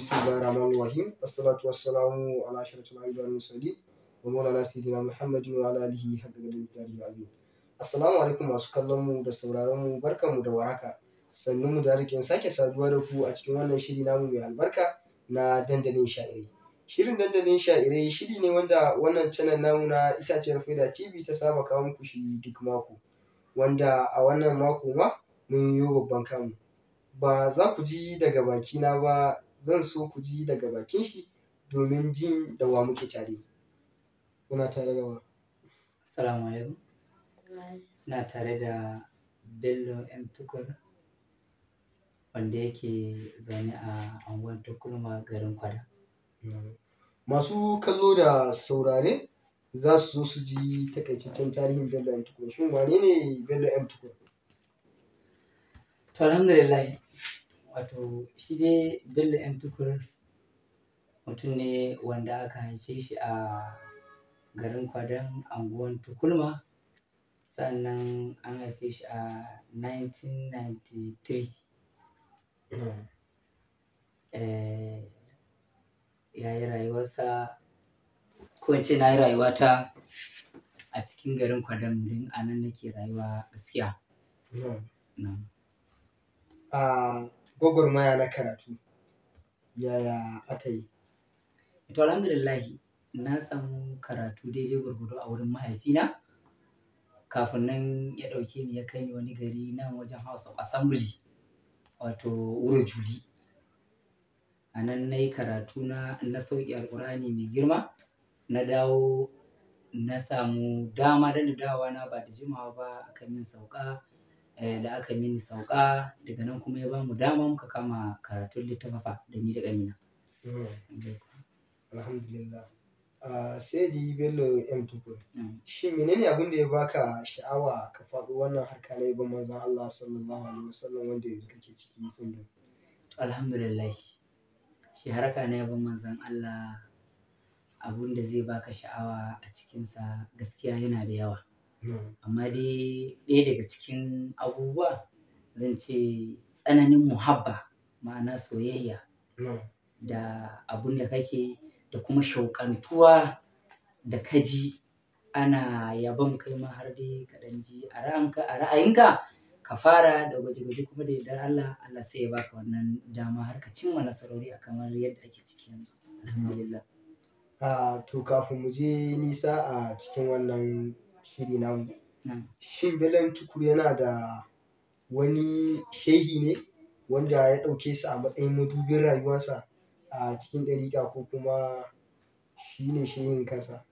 بسم الله الرحمن الرحيم والصلاة والسلام على أشرف الأنبياء والمرسلين ومولانا سيدنا محمد وعلى آله حق قدر العظيم Assalamu alaikum masu kallon mu da sauraron mu barkanmu da waraka sannun mu da rikin sake saduwa da ku a cikin wannan shiri namu mai albarka na dandalin sha'irai shirin dandalin sha'irai shiri ne wanda wannan channel namu na itaciyar faida tv ta saba kawo muku shi duk mako wanda a wannan mako ma mun yi babban kamu ba za ku ji daga bakina ba zan so ku ji daga bakin shi domin jin da wa muke tare kuna tare da wa Assalamu alaikum. Ina tare da Bello M Tukur wanda yake zaune a anguwar Tukulma garin Kwada. masu kallo da saurare za su zo su ji takaitaccen tarihin bello m tukur shin wane ne bello m tukur To alhamdulillah wato shi dai Bello M Tukur mutum ne wanda aka haife shi a garin Kwadan anguwan Tukulma sannan an haife shi a 1993 eh, ya yi rayuwarsa ko in ce na yi rayuwata a cikin garin Kwadam din a nan nake rayuwa gaskiya. Na'am. a gwagwarmaya na karatu yaya aka yi To alhamdulillahi na samu karatu daidai gwargwado a wurin mahaifina kafin nan ya ɗauke ni ya kai ni wani gari nan wajen House of Assembly wato wuri juli. A nan na yi karatu na na sauƙi alƙur'ani mai girma na dawo na samu dama da dawowa na ba da jimawa ba aka min sauka eh, da aka mini sauka daga nan kuma ya ba mu dama muka kama karatun littafafa da ni da ƙanina. alhamdulillah a sai di bello m tukur Mm. shin menene abin da ya baka sha'awa ka faɗo wannan harka na ibn manzon Allah sallallahu alaihi wasallam wanda yanzu kake ciki sun To alhamdulillah shi harka na yabon manzon Allah abun da zai baka sha'awa a cikinsa gaskiya yana da yawa amma dai ɗaya daga cikin abubuwa zan ce tsananin muhabba ma'ana soyayya da abun da kake da kuma shauƙantuwa da kaji ana yabon kai ma har dai ka ɗan ji a ra'anka- a ra'ayinka ka fara da gwaje-gwaje kuma da yardar Allah Allah sai ya baka wannan dama har ka cimma nasarori a kamar yadda ake ciki yanzu alhamdulillah a to kafin mu je nisa a cikin wannan shiri namu Na'am. shin bello m tukur yana da wani shehi ne wanda ya ɗauke su a matsayin madubin rayuwarsa a cikin ɗariƙa ko kuma shi ne shehin kansa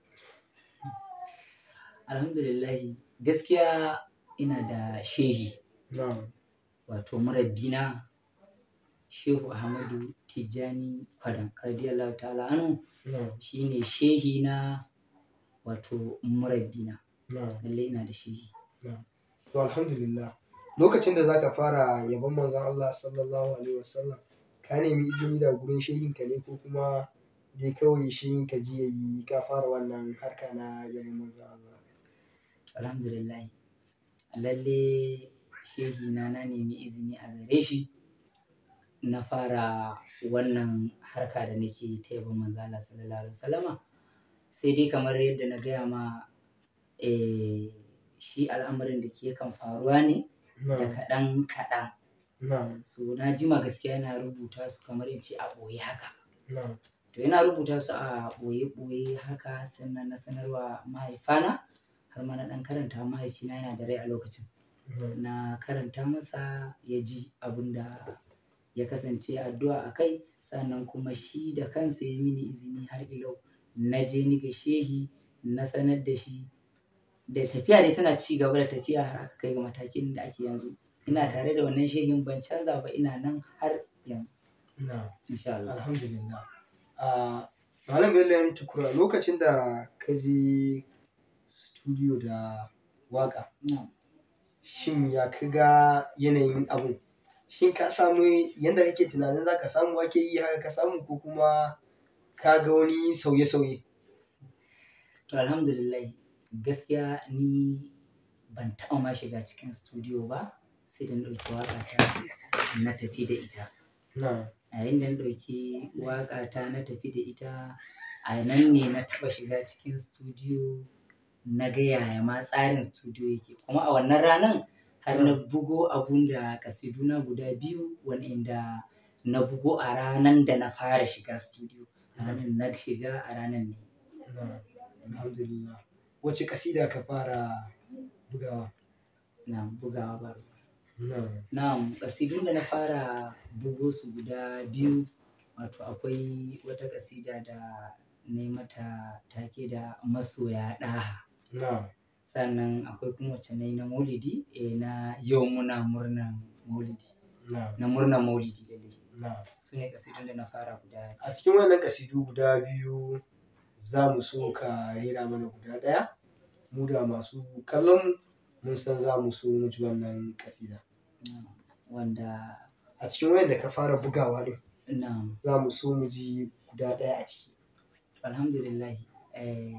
alhamdulillah gaskiya ina da shehi na'am wato murabbina shehu ahmadu tijjani fadan radiyallahu ta'ala anhu na'am shine shehi na wato murabbina na'am lalle ina da shehi to alhamdulillah lokacin da zaka fara yabon manzon Allah sallallahu alaihi wasallam ka nemi izini da gurin shehinka ne ko kuma dai kawai shehinka ji yayi ka fara wannan harka na yabon manzon Allah alhamdulillah lalle shehi na na nemi izini a gare shi na fara wannan harka da nake ta yabon manzo Allah sallallahu alaihi wasallama sai dai kamar yadda na gaya ma eh, shi al'amarin da ke kan faruwa ne da na'am kaɗan kaɗan na'am so na jima gaskiya yana rubuta su kamar in ce a ɓoye haka na'am to yana rubuta su a ɓoye-ɓoye haka sannan na sanarwa mahaifana har ma na ɗan karanta mahaifina yana da rai a lokacin na'am na karanta masa ya ji abin da ya kasance addu'a a kai sannan kuma shi da kansa ya mini izini har ilau na je ni ga shehi na sanar da shi da tafiya dai tana ci gaba da tafiya har aka kai ga matakin da ake yanzu ina tare da wannan shehin ban canza ba ina nan har yanzu na'am insha Allah alhamdulillah a malam bello ya tukura lokacin da ka je studio da waka Na'am. shin ya ka ga yanayin abun shin ka samu yadda kake tunanin za ka samu ake yi haka ka samu ko kuma ka ga wani sauye-sauye To alhamdulillah gaskiya ni ban taɓa ma shiga cikin studio ba sai da na ɗauki waƙa ta na tafi da ita. na yayin da na ɗauki waƙa ta na tafi da ita a nan ne na taɓa shiga cikin studio na ga yaya ma tsarin studio yake kuma a wannan ranan har na bugo abun da kasiduna guda biyu wanda na bugo a ranan da na fara shiga studio ranar na shiga a ranan ne na alhamdulillah wace kasida ka fara bugawa na bugawa ba na Na'am, ƙasidun da na fara bugo su guda biyu, wato akwai wata ƙasida da na yi mata take da masoya ɗaha. na Sannan akwai kuma wacce na yi na maulidi, eh, na yau muna murnan maulidi, na na murnan maulidi lalle. na Su ne ƙasidun da na fara guda a cikin wannan kasidu guda biyu za mu so ka rera mana guda ɗaya mu da masu kallon mu mun san za mu so mu ji wannan kasida Na'am, wanda a cikin wayan da ka fara bugawa din na'am, za mu so mu ji guda ɗaya a ciki alhamdulillah eh,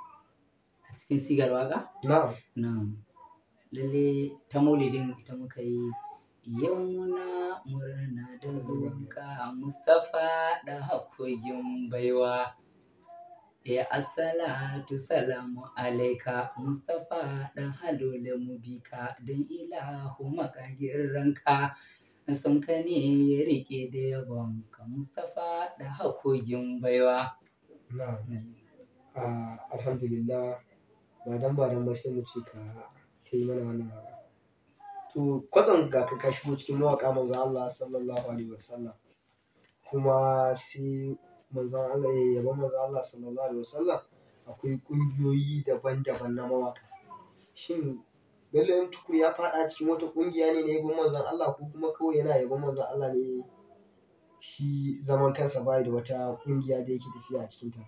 a cikin sigar waƙa? na'am Na'am. Lalle ta maulidin ita muka yi yau muna murna da zuwanka Mustapha da hakogin baiwa. Ya assalatu salamu alaika Mustapha da halole mu bika don ilahu makagin ranka. Sun ka ne ya rike da yabonka Mustapha da hakogin baiwa. na'am Ah, alhamdulillah ba dan ba dan ba sai mu ce ka ta yi mana wannan waka to kwatsam ga ka ka shigo cikin mawaƙa manzon Allah sallallahu alaihi wasallam kuma sai manzon Allah ya yaba manzon Allah sallallahu alaihi wasallam akwai ƙungiyoyi daban-daban na mawaƙa shin Bello M Tukur ya faɗa cikin wata ƙungiya ne na yabon manzon Allah ko kuma kawai yana yabon manzon Allah ne shi zaman kansa bai da wata ƙungiya da yake tafiya a cikinta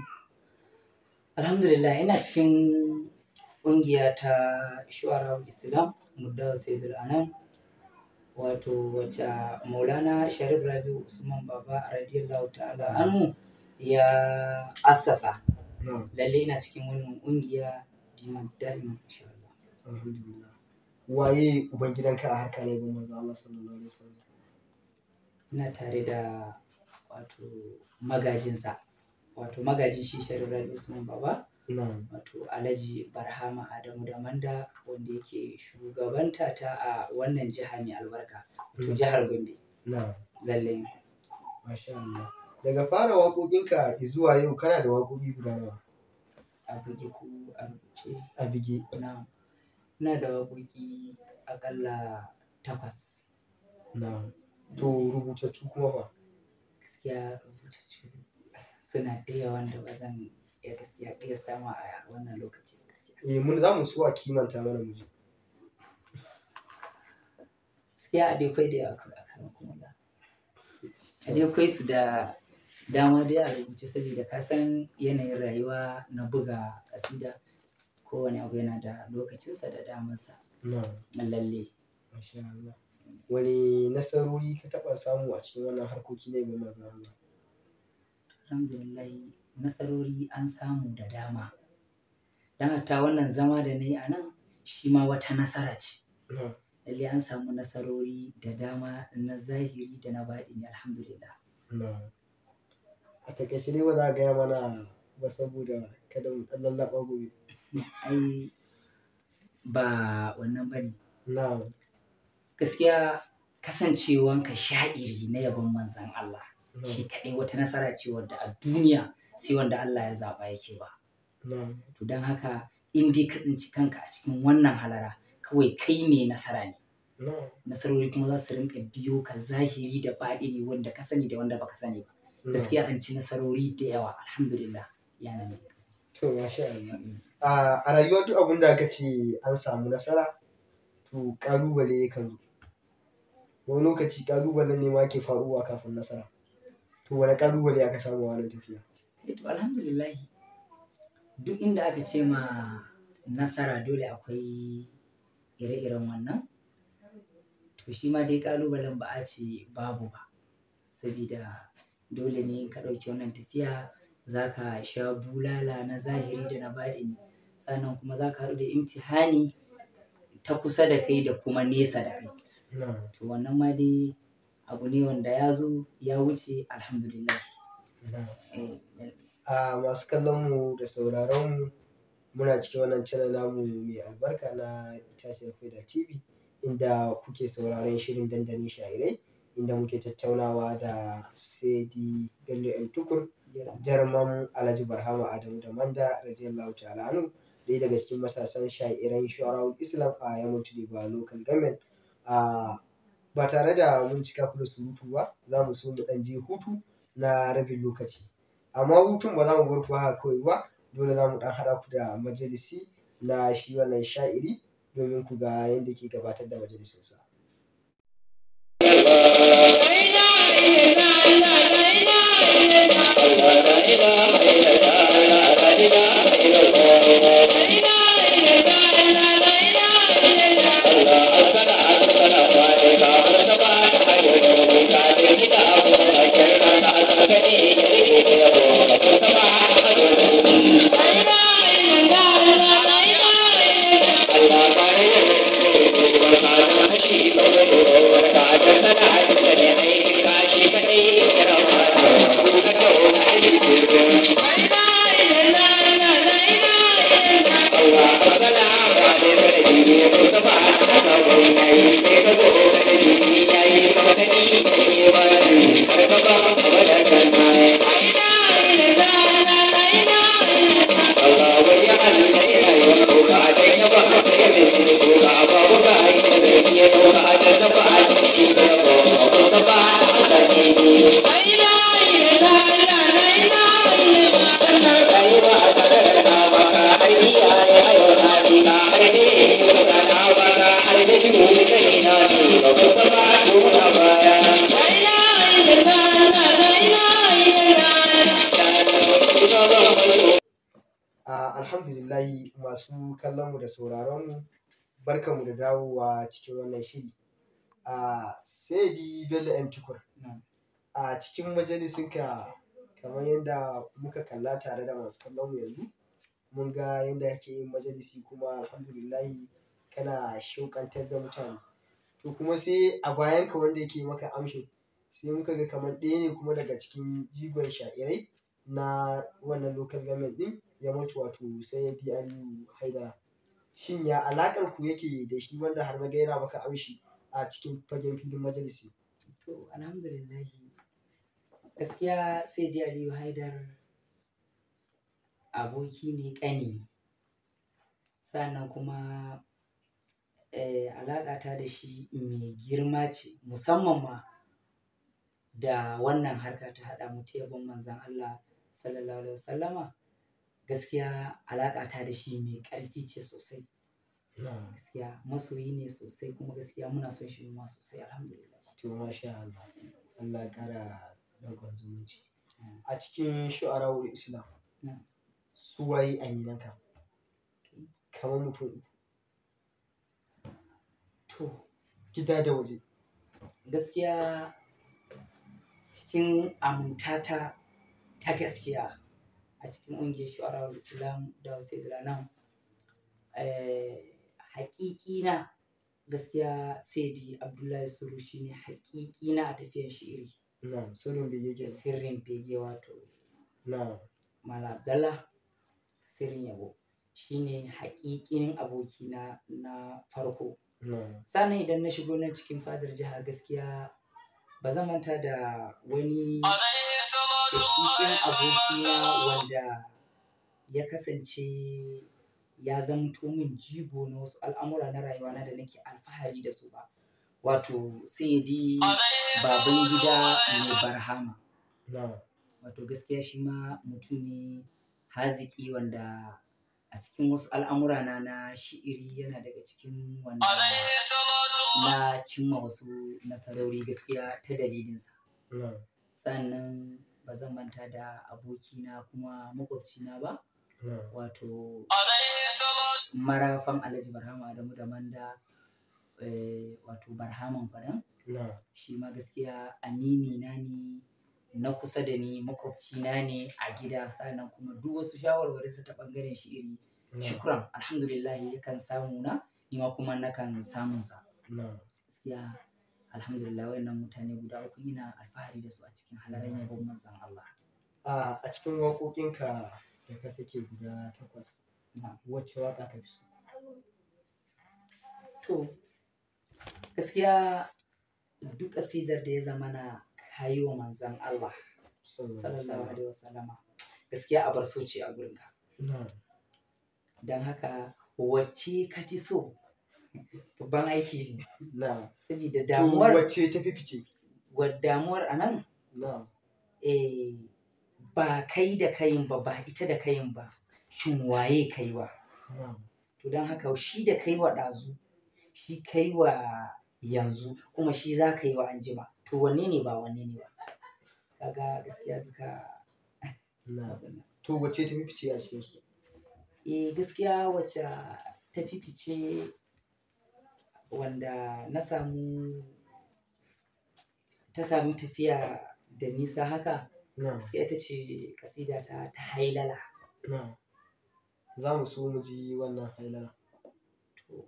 Alhamdulillah ina cikin ƙungiya ta Shu'ara Islam Muddawa Sayyidul Anam wato wacce Maulana Sharif Rabi'u Usman Baba radiyallahu ta'ala anhu ya assasa. na'am Lalle ina cikin wannan ƙungiya diman da'iman insha Allah. alhamdulillah waye ubangidanka a harka ne bin manzo Allah sallallahu alaihi wasallam Ina tare da wato magajinsa wato magajin shi Sharif Rabi'u Usman Baba na'am wato Alhaji Barhama Adamu da Manda wanda yake shugabanta ta a wannan jiha mai albarka wato jihar Gombe na'am lalle masha Allah daga fara waƙoƙinka zuwa yau kana da waƙoƙi guda nawa a buge ku a rubuce a bige na ina da waƙoƙi akalla takwas na'am to rubutattu kuma fa gaskiya rubutattu suna da yawan da ba zan iya gaskiya iya sama a wannan lokaci gaskiya eh mun za mu so a kimanta mana mu ji gaskiya a dai kwai da yawa kawai akan kuma da a dai kwai su da dama dai a rubuce saboda ka san yanayin rayuwa na buga kasida kowane abu yana da lokacinsa da damarsa na'am lalle masha Allah wani nasarori ka taɓa samu a cikin wannan harkoki ne bin manzo Allah alhamdulillah nasarori an samu da dama don hatta wannan zama da na yi a nan shi ma wata nasara ce na'am lalle an samu nasarori da dama na zahiri da na baɗini alhamdulillah na'am a takaice ne ba za a gaya mana ba saboda kada mu ɗan lallaɓa gobe ai ba wannan bane na'am gaskiya kasancewanka sha'iri na yabon manzan Allah shi na'am kaɗai wata nasara ce wadda a duniya sai wanda Allah ya zaɓa yake ba na'am to don haka in dai ka tsinci kanka a cikin wannan halara kawai kai mai nasara ne na'am nasarori kuma za su rinka biyo ka zahiri da baɗini wanda ka sani da wanda baka sani ba gaskiya an ci nasarori da yawa alhamdulillah yana ne To, masha Allah. A a rayuwa duk abin da aka ce an samu nasara, to ƙalubale yakan zo. Wani lokaci ƙalubalen ne ma ke faruwa kafin nasara. To, wani ƙalubale aka samu a wannan tafiya? to alhamdulillah duk inda aka ce ma nasara dole akwai ire-iren wannan to shi ma dai kalubalen ba a ce babu ba sabida dole ne ka ɗauki wannan tafiya za ka sha bulala na zahiri da na baɗini sannan kuma za ka haɗu da imtihani ta kusa da kai da kuma nesa da kai Na'am. to wannan ma dai abu ne wanda ya zo ya wuce alhamdulillah Eh, a masu kallon mu da sauraron mu muna cikin wannan channel namu mai albarka na itaciyar faida tv inda kuke sauraron shirin dandalin sha'irai inda muke tattaunawa da saidi bello el tukur jira. jarman alhaji barhama adamu da manda radiyallahu ta'ala anhu ɗaya daga cikin matasan sha'iran shuwarawul islam a yammacin ba local government a ba tare da mun cika ku da surutu ba za mu so mu ɗan je hutu na rabin lokaci amma hutun ba za mu bar ku haka kawai ba dole za mu ɗan haɗa ku da majalisi na shi wannan sha'iri domin ku ga yadda ke gabatar da majalisinsa. Ah, alhamdulillahi masu kallon mu da sauraron mu barkanmu da dawowa cikin wannan shiri a saidi bello m tukur Na'am. a cikin majalisinka kamar yadda muka kalla tare da masu kallon mu yanzu mun ga yadda kake yin majalisi kuma alhamdulillahi kana shauƙantar da mutane to kuma sai a bayanka wanda yake maka amshin sai muka ga kamar ɗaya ne kuma daga cikin jigon sha'irai na wannan local government ɗin ya mutu wato sayyidi aliyu haidara shin ya alaƙar ku yake da shi wanda har na gaira maka amshi a cikin fagen filin majalisi To, alhamdulillah gaskiya sai dai Aliyu Haidar aboki ne ƙani ne. Sannan kuma eh, alaƙata da shi mai girma ce musamman ma da wannan harka ta haɗa mu ta yabon manzan Allah sallallahu alaihi wasallama gaskiya alaƙata da shi mai ƙarfi ce sosai gaskiya masoyi ne sosai kuma gaskiya muna son shi ma sosai alhamdulillah to masha Allah Allah ya ƙara danƙon zumunci a cikin shu'arawul islam Na'am. su waye aminanka kamar mutum uku to gida da waje gaskiya cikin amintata ta gaskiya a cikin ƙungiyar shu'arawar islam da wasu nan haƙiƙina gaskiya saidi abdullahi suru shine haƙiƙina a tafiyar shi'iri na sirrin bege kenan sirrin bege wato na mala abdallah sirrin yabo shine haƙiƙinin abokina na farko na sannan idan na shigo nan cikin fadar jiha gaskiya ba zan manta da wani shakikin abokina wanda ya kasance ya zamto min jigo na wasu al'amura na rayuwa na da nake alfahari da su ba wato sayyidi baban gida mai barhama na wato gaskiya shi ma mutum ne haziki wanda a cikin wasu al'amura na na shi'iri yana daga cikin wanda na cimma wasu nasarori gaskiya ta dalilinsa na sannan ba zan manta da abokina kuma makwabcina ba na wato marafan alhaji barhama adamu da manda eh, wato barhaman fadan na shi ma gaskiya amini na ne na kusa da ni makwabcina ne a gida sannan kuma duk wasu shawarwari su ta bangaren shi iri na shukran alhamdulillah yakan samu na ni ma kuma nakan samun sa na gaskiya alhamdulillah wayannan mutane guda uku ina alfahari da su a cikin halaran yabon manzon Allah a a cikin waƙoƙinka da ka sake guda takwas Na'am. wacce waƙa ka fi so to gaskiya duk kasidar da ya zama na kayi wa manzon Allah sallallahu alaihi wasallama gaskiya a bar so ce a gurinka Na'am. don haka wacce ka fi so babban aiki ne Na'am. saboda To, damuwar wacce ta fi fice wa damuwar a nan Na'am. eh, ba kai da kayin ba ba ita da kayin ba shin waye kaiwa Na'am. to don haka shi da kai wa ɗazu shi kai wa yanzu kuma shi za ka yi wa anjima to wanne ne ba wanne ne ba kaga gaskiya duka Na'am. abin nan. To wacce ta fi fice a cikin su? eh gaskiya wacce ta fifice wanda na samu ta sami tafiya da nisa haka Na'am. gaskiya ita ce kasida ta ta hailala Na'am. Za mu so mu ji wannan hailala. to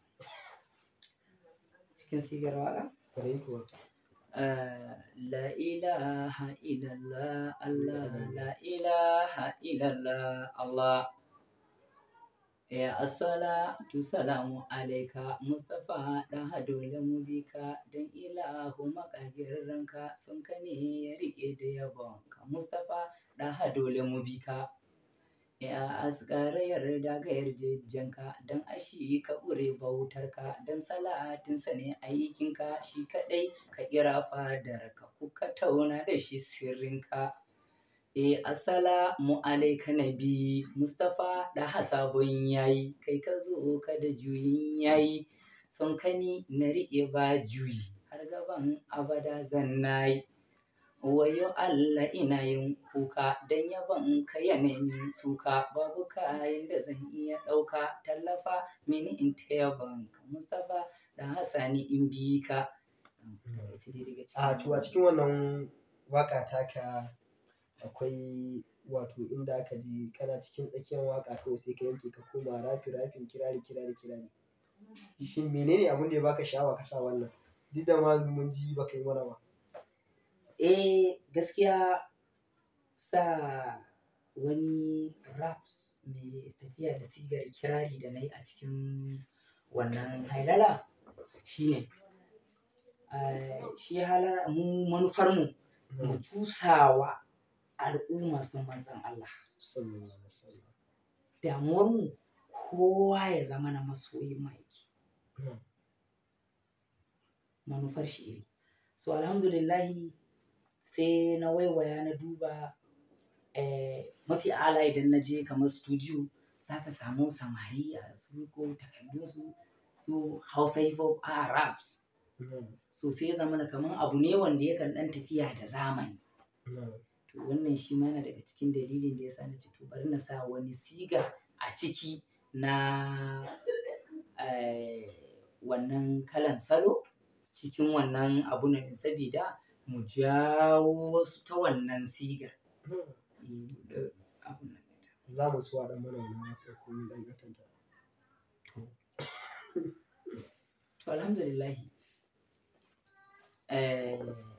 cikin sigar waka Kwarai kuwa. آه، لا إله إلا الله الله لا إله إلا الله الله يا الصلاة سلام عليك مصطفى da dole mu bi ka don ilahu makagirranka sun ka ne ya rike da yabonka mustapha da dole mu bi ka ya asgara yarda ga yarjejjenka don ashi ka ƙure bautarka don salatinsa ne aikinka shi kaɗai ka kira fadarka kuka tauna da shi sirrinka e assalamu alaika nabi mustapha da hasabun yayi kai ka zo ka da juyin yayi son kani na riƙe ba juyi har gaban abada zan nayi wayo Allah ina yin kuka don yabon ka yanayin suka babu kayan da zan iya ɗauka tallafa mini in ta yabon ka Mustapha da Hassani in bi ka. A to a cikin wannan waƙa taka akwai wato inda aka ji kana cikin tsakiyar waƙa kawai sai ka yanke ka koma rafi rafin kirari kirari kirari. Shin menene abin da ya baka sha'awa ka sa wannan? Duk da ma mun ji baka yi mana ba. Eh gaskiya sa wani raps mai tafiya da sigar kirari da na yi a cikin wannan hailala shine eh, shi halar mu manufarmu mu cusawa al'umma sun manzan Allah Sallallahu alaihi wasallam. damuwarmu kowa ya zama na masoyin maiki Na'am. manufar shi iri so alhamdulillahi sai na waiwaya na duba eh, mafi ala idan na je kamar studio za ka samu samari a su ko takardunsu su hausa hip hop a raps Na'am. so sai ya zama kamar abu ne wanda yakan dan tafiya da zamani Na'am. to wannan shi ma yana daga cikin dalilin da ya sa na ce to bari na sa wani siga a ciki na eh, wannan kalan salo cikin wannan abu nan sabida mu jawo wasu ta wannan sigar Na'am. Eh, da abun nan Za mu so a ɗan mana wannan waƙar ko mun ɗan gatanta. to alhamdulillahi eh,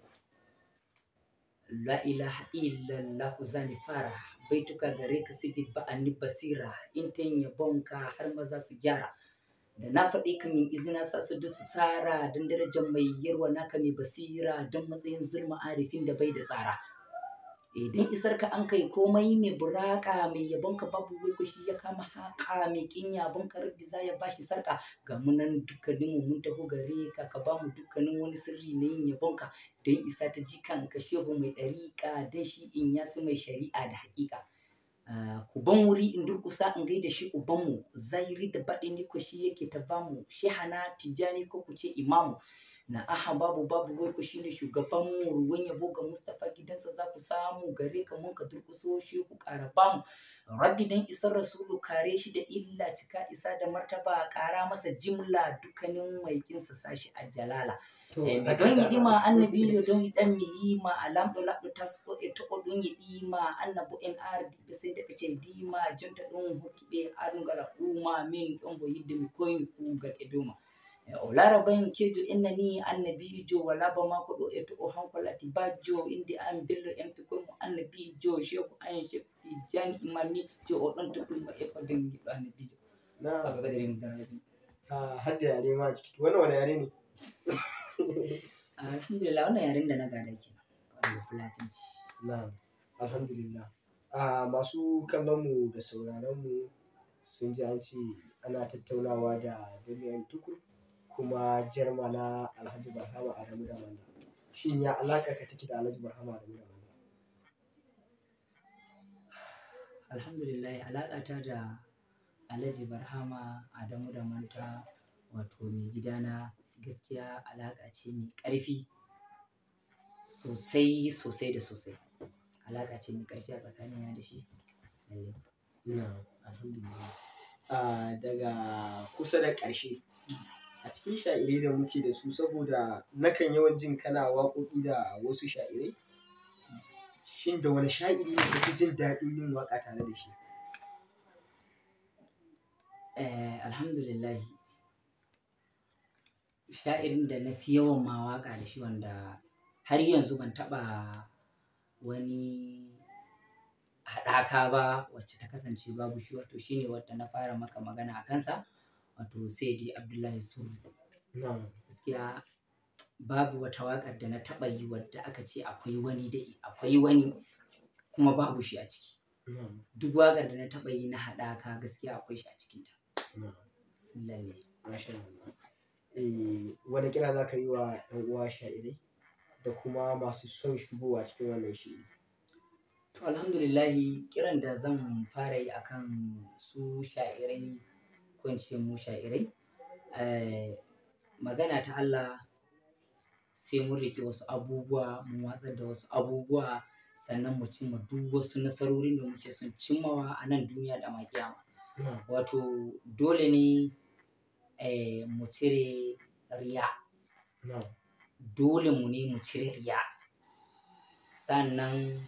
la ilaha illallah zani fara baituka gare ka sidi ba'ani basira in ta yin yabonka har maza su gyara da na faɗi ka min izina sa su dusu sara don darajar mai yarwa naka mai basira don matsayin zulma arifin da bai da tsara idan isar ka an kai komai mai buraka mai yabon ka babu wai shi ya kama haka mai kin yabon ka rabbi za ya bashi sarka ga munan dukkanin mu mun taho gare ka ka ba mu dukkanin wani sirri na yin yabon ka don isa ta jikan ka shehu mai ɗariƙa don shi in yasu mai shari'a da haƙiƙa Ah, ku ban wuri in durƙusa in gaida shi ubanmu zahiri da baɗini ko shi yake ta bamu shehana tijjani ko ku ce imamu na aha babu babu wai ku shine shugaban mu ruwan yabo ga Mustapha gidansa za ku samu gare ka mun ka durkuso shi ku ƙara bamu rabbi dan isar rasulu kare shi da illa cika isa da martaba ƙara masa jimla dukkanin maikinsa sashi a jalala To, Eh, a don kata- yiɗima annabijo don yiɗan mi yima a lamɗo laɓɗo tasko e to'o ɗum yiɗima annabo en ardiɓe sey nde ɓe ce dima jonta ɗum hokkiɓe arungal ɗuma min ɗon bo yidde mi koymi kuugal e dow ma o laraban kejo innani annabijo wala ba ma koɗo e to o hankolati bajjo inde an bello en tukurmo annabijo shehu an shehu tijani imami jo o ɗon toɗɗum e ko nden giɗɗo annabijo na kaga kadirin darasi a hadda yare ma a ciki wannan wani yare ne alhamdulillah wannan yaren da na gada kenan wanda fulatanci na alhamdulillah a masu kallon mu da sauraron mu sun ji an ce ana tattaunawa da Bello tukur kuma jarma na Alhaji Barhama Adamu da Manda shin ya alaka ka take da Alhaji Barhama Adamu da Manda alhamdulillah alaƙata da alhaji barhama adamu da manta wato mai gidana gaskiya alaƙa ce mai ƙarfi sosai sosai da sosai alaƙa ce mai ƙarfi a tsakanina da shi lalle. na alhamdulillah a daga kusa da ƙarshe a cikin sha'irai da muke da su saboda nakan yawan jin kana waƙoƙi da wasu sha'irai shin da wani sha'iri ne kake jin daɗin yin waƙa tare da shi Eh, alhamdulillah sha'irin da na fi yawan ma waƙa da shi wanda har yanzu ban taɓa wani haɗaka ba wacce ta kasance babu shi wato shine wadda na fara maka magana a kansa wato Saidi Abdullahi Suru na gaskiya babu wata waƙar da na taɓa yi wadda aka ce akwai wani da akwai wani kuma babu shi a ciki na duk waƙar da na taɓa yi na haɗaka gaskiya akwai shi a cikinta na lalle Masha Allah. Eh, wani kira za ka yi wa ‘yan uwa sha'irai da kuma masu son shigowa cikin wannan shiri? To alhamdulillahi kiran da zan fara yi akan su sha'irai ko in ce mu sha'irai eh, magana ta Allah sai mun riƙe wasu abubuwa mun watsar da wasu abubuwa sannan mu cimma duk wasu nasarorin da muke son cimmawa a nan duniya da ma kiyama Na, wato dole ne eh, mu cire riya na, dole mu ne mu cire riya sannan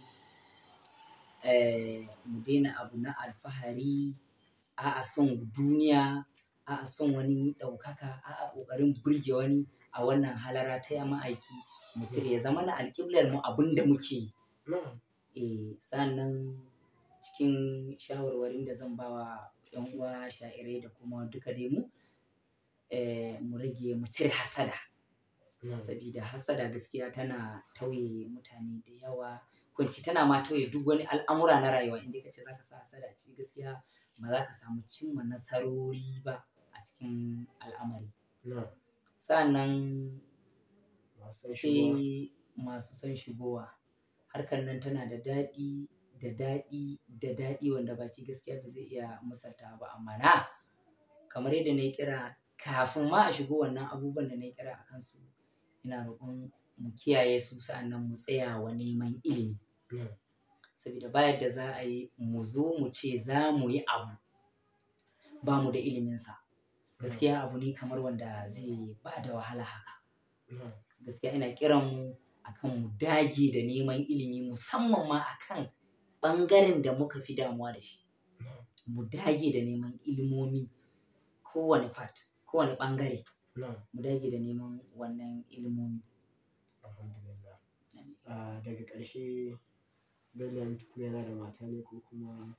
eh, mu daina abu na alfahari a'a son duniya a'a son wani ɗaukaka a'a ƙoƙarin burge wani a wannan halara ta yamma aiki mu cire ya zama na alƙiblar mu abin da muke yi na, eh sannan cikin shawarwarin da zan bawa yan uwa sha'irai da kuma duka dai mu eh, mu rage mu cire hasada na, sabida hasada gaskiya tana tauye mutane da yawa kunci tana ma tauye duk wani al'amura na rayuwa inda kace zaka sa hasada ci gaskiya ba za ka samu cimma nasarori ba a cikin al'amari na. sannan Masu shigowa. sai masu son shigowa harkar nan tana da daɗi da daɗi da daɗi wanda baki gaskiya ba zai iya misalta ba amma na kamar yadda na yi kira kafin ma a shigo wannan abubuwan da na yi kira a kansu ina roƙon mu kiyaye su sa'annan mu tsaya wa neman ilimi Na, saboda ba yadda za a yi mu zo mu ce za mu yi abu ba mu da iliminsa gaskiya abu ne kamar wanda zai ba da wahala haka na, gaskiya ina kiran mu akan mu dage da neman ilimi musamman ma akan ɓangaren da muka fi damuwa da shi na. mu dage da neman ilimomi kowane fat kowane ɓangare na. mu dage da neman wannan ilimomi Alhamdulillah. Ah, daga ƙarshe Bello tukur yana da mata ne ko kuma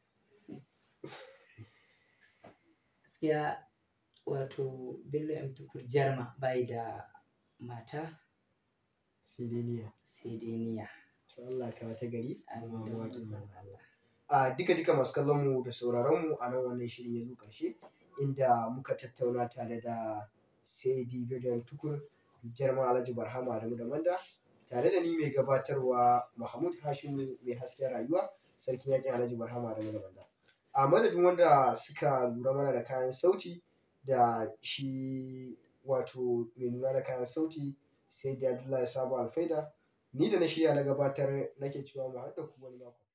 gaskiya wato bello m tukur jarma bai da mata sai dai niyya. sai dai niyya To Allah ka wata gari. Amin kuma da mawaƙin manzon manzo Allah. a duka duka masu kallon mu da sauraron mu a nan wannan shirin ya zo ƙarshe inda muka tattauna tare da Saidi Biryan Tukur Jarman Alhaji Barhama Adamu da Manda tare da ni mai gabatarwa Mahmud Hashim mai hasken rayuwa sarkin yakin Alhaji Barhama Adamu da Manda a madadin wanda suka lura mana da kayan sauti da shi wato mai lura da kayan sauti sai da Abdullahi Sabo Alfaida ni da na shirya na gabatar nake cewa mu haɗa ku wani mako